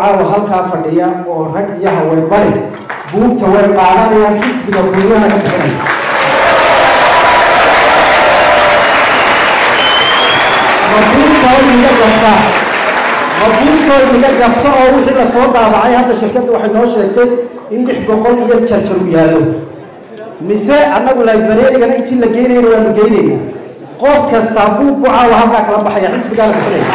caawa halkaa fadhiya oo rag iyo haween bari buugta way qaadanayaan xisbiga kulmiyaha ka bixinay mabuurtooda iga gafta mabuurtooda iga gafta oo wixii lasoo daabacay hadda shirkadda waxay noo sheegtay in lix boqol iyo jarjar u yaallo mise annagu librarigana intii la geynayna waanu geynayna qof kastaa buug bu caawa halkaa kala baxaya xisbigaana bixinaya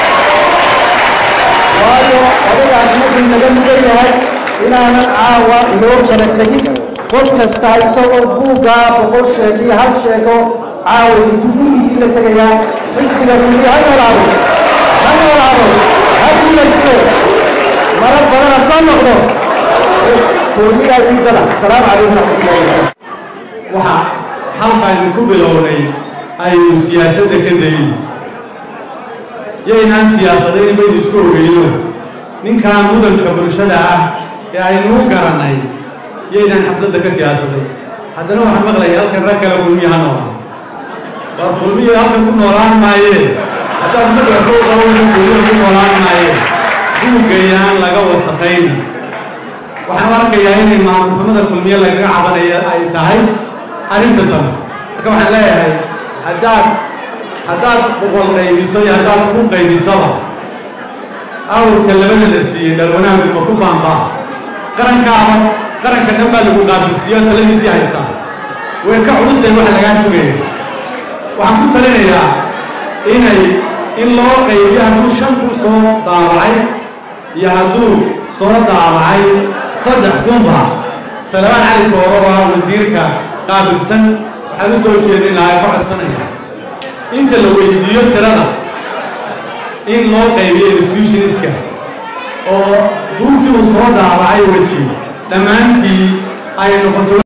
waayo odagaas markuu naga mudan yahay inaanan caawa inoo kala tegin qof kastaa isagoo buuggaa boqol sheeg iyo hal sheego caawa situu gurigiisii la tegayaa xisbiga kulmiya ha noolaado ha noolaado ha guulaysto marar badana soo noqdo kulmiyaa diidana asalaamu calaykum raxmatullahi wabarakatu waxa halkaaynu ku bilownay aynu siyaasadda ka dayin yaynaan siyaasadayn baynu isku ogeyno ninkan mudanka bulshada ah ee aynu u garannay yaynaan xafladda ka siyaasaday haddana waxaan maqlaya halkan rag kale kulmiya ha noolaa war kulmiya halkan ku noolaan maayee haddaad madhaka u qabanayso kulmiya ku noolaan maayee buuggayaan laga wasaqayn waxaan u arkayaa inay maamulxumada kulmiye lagaga cabanaya ay tahay arrinta tan marka waxaan leeyahay haddaad haddaad boqol qaybiso iyo haddaad ku qaybisaba awrka labada la siiyey dhalwanaanku ma ku faanbaa qarankaaba qaranka dhan baa lagu qaabilsiiyo taladiisii haysaa way ka culustayn waxa lagaa sugaya waxaan ku talinayaa inay in loo qaybiyo hadduu shan kuu soo daabacay iyo hadduu soo daabacay saddex kunba salabaan cali kooro oo ah wasiirka qaabilsan waxaan u soo jeedin lahaa ka codsanaya inta la weydiiyo tirada in loo qaybiyo institutionska oo buugtii uu soo daabacay weji dhammaantii ay noqoto